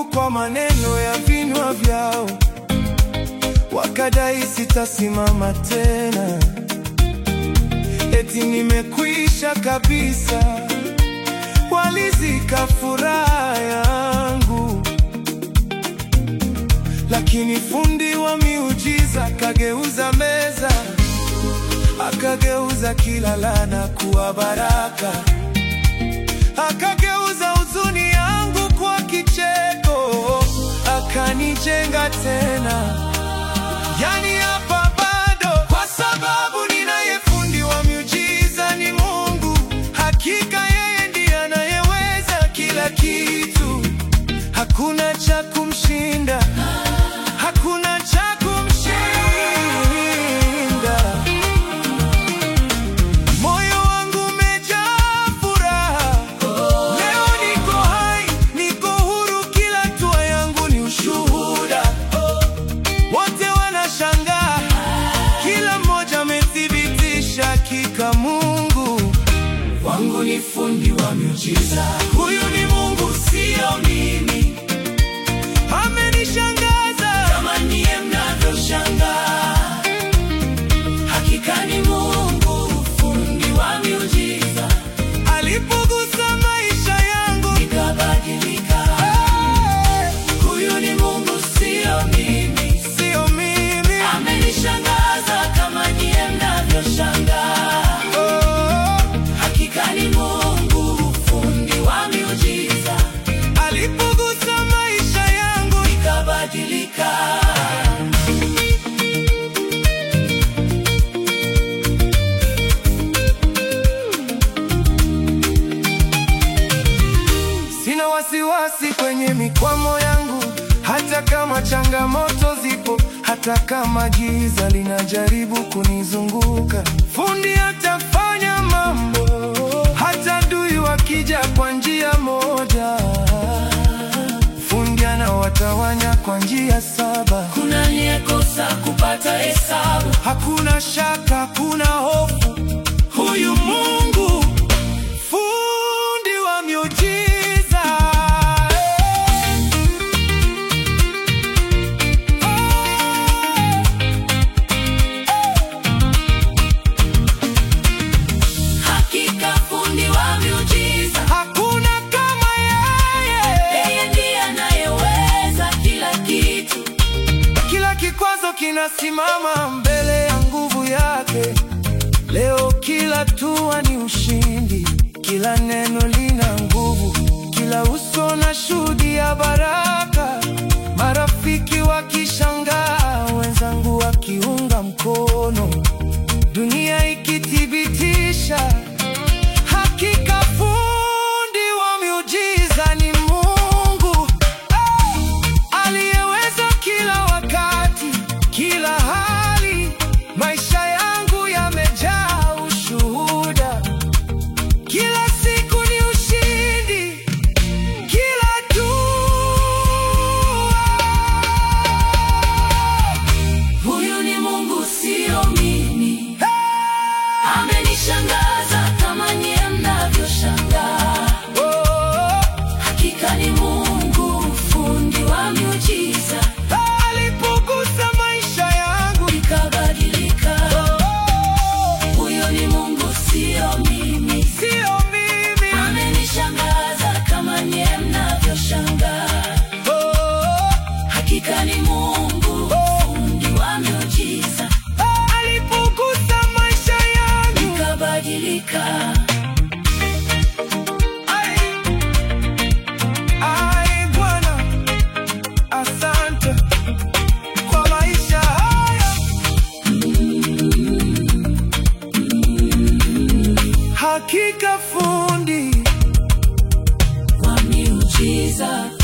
kwa maneno ya vinywa vyao, wakadai sitasimama tena, eti nimekwisha kabisa. Walizika furaha yangu, lakini fundi wa miujiza kageuza meza, akageuza kila laana kuwa baraka, akageuza huzuni yangu kwa kicheko, akanijenga tena. Yani hapa bado, kwa sababu ninaye fundi wa miujiza ni Mungu. Hakika yeye ndiye anayeweza kila kitu, hakuna cha kumshinda, hakuna cha kumshinda. Moyo wangu umejaa furaha, leo niko hai, niko huru, kila hatua yangu ni ushuhuda. Wote wanashangaa, kila mmoja amethibitisha hakika Mungu wangu ni fundi wa miujiza. Huyu ni Mungu, sio mimi. Amenishangaza kama niye mnavyoshangaa. Hakika ni Mungu, fundi wa miujiza. Alipogusa maisha yangu nikabadilika. Huyu ni Mungu, sio mimi, sio mimi. Amenishangaza kama nyie mnavyoshangaa. Hakika ni Mungu, fundi wa miujiza. Alipogusa maisha yangu nikabadilika. Sina wasiwasi kwenye mikwamo yangu, hata kama changamoto zipo, hata kama giza linajaribu kunizunguka. Fundi atafanya mambo, hata adui wakija kwa njia moja. Fundi anawatawanya kwa njia saba. Kuna aliyekosa kupata hesabu. Hakuna shaka, hakuna hofu, huyu Mungu fundi wa miujiza. Hakika fundi wa miujiza, Hakuna kama yeye. yeye ndiye anayeweza kila kitu. Kila kikwazo kinasimama mbele ya nguvu yake. Leo kila hatua ni ushindi, kila neno lina nguvu, kila uso na shuhudia baraka. Marafiki wakishangaa, wenzangu wakiunga mkono, dunia ikithibitisha hakika fundi wa miujiza ni Mungu Ah! aliyeweza kila wakati, kila hali. Maisha yangu yamejaa ushuhuda, kila siku ni ushindi, kila hatua Huyu ni Mungu, sio mimi. Amenishangaza kama nyie mnavyoshangaa. Oh, Hakika ni Mungu, fundi wa miujiza, alipogusa maisha yangu nikabadilika. oh, Huyu ni Mungu, sio mimi. sio mimi Amenishangaza kama nyie mnavyoshangaa. oh, Hakika ni Mungu, fundi wa miujiza, alipogusa maisha yangu nikabadilika. Ai, ai Bwana, asante kwa maisha haya. Hakika fundi Wa miujiza